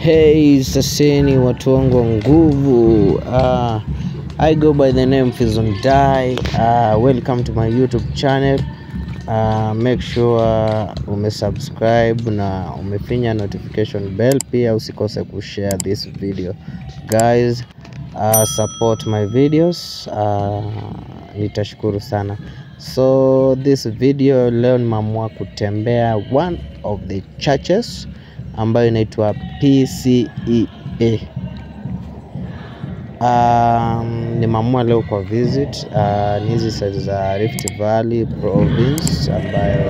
Hey, saseni watu wangu wa nguvu. Uh, I go by the name Fizon Dai. Uh, welcome to my YouTube channel. Uh, make sure umesubscribe na umefinya notification bell, pia usikose kushare this video guys. Uh, support my videos. Uh, nitashukuru sana. So this video leo nimeamua kutembea one of the churches ambayo inaitwa PCEA. Um, nimeamua leo kwa visit uh, ni hizi side za Rift Valley province ambayo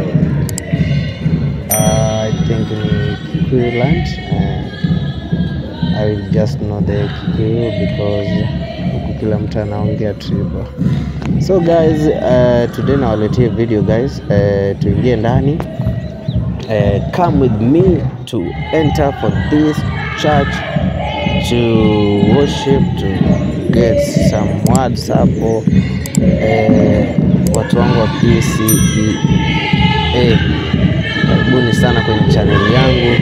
uh, I think ni Kikuyu land uh, I will just know the Kikuyu because huku kila mtu anaongea tribo. So guys, uh, today nawaletea video guys, uh, tuingie ndani uh, come with me to enter for this church to worship to get some words hapo uh, watu wangu wa PCEA karibuni sana kwenye channel yangu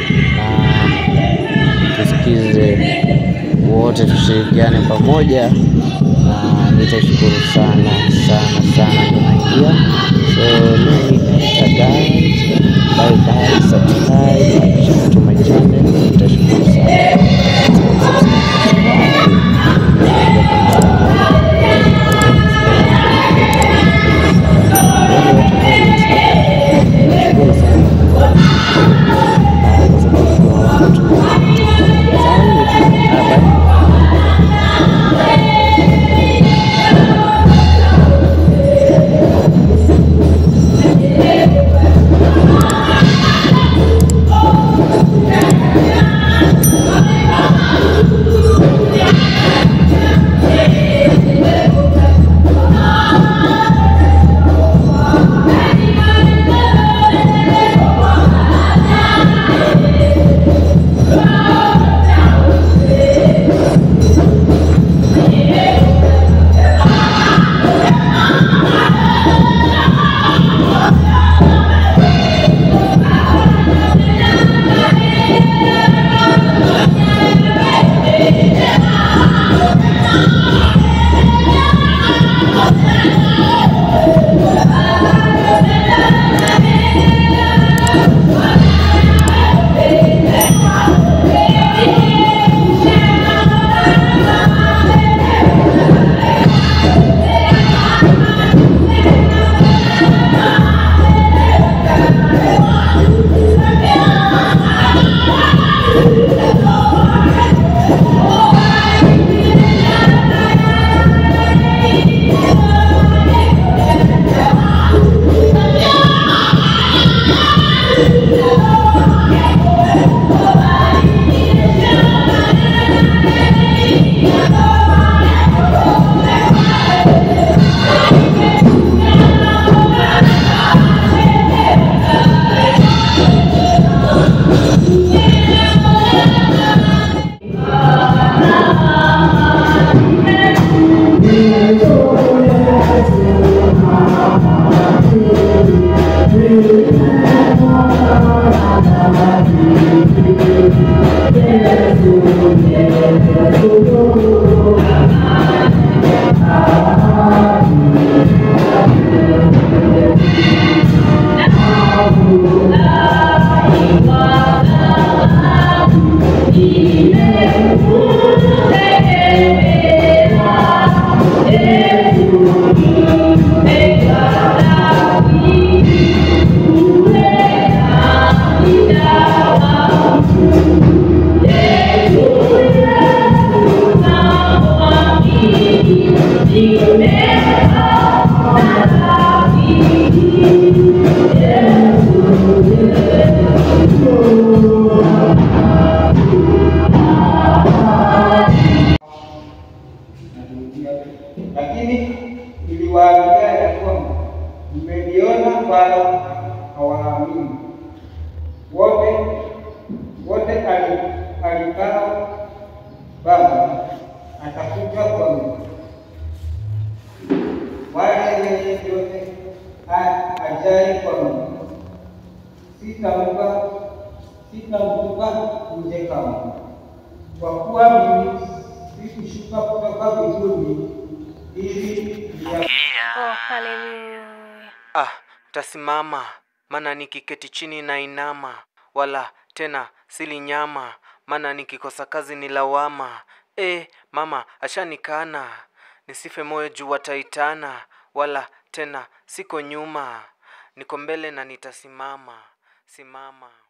na tusikize wote tushirikiane pamoja na nitashukuru sana sana sana ndo naingia so mimi guys bye bye subscribe share to my channel nitashukuru sana kwa sababu kuna watu Sawa, bye. lakini niliwaambia ya kwamba mmeliona wala hawaamini. Wote wote ali- alikao Baba atakuja kwangu, wala yeye yote a- ajaye kwangu sitampa sitamtupa kutoka nje kama, kwa kuwa mimi sikushuka kutoka mbinguni ili niya Oh, haleluya. Ah, tasimama, maana nikiketi chini na inama, wala tena sili nyama, maana nikikosa kazi ni lawama. E, mama ashanikana, nisife moyo juu wataitana, wala tena siko nyuma, niko mbele na nitasimama, simama.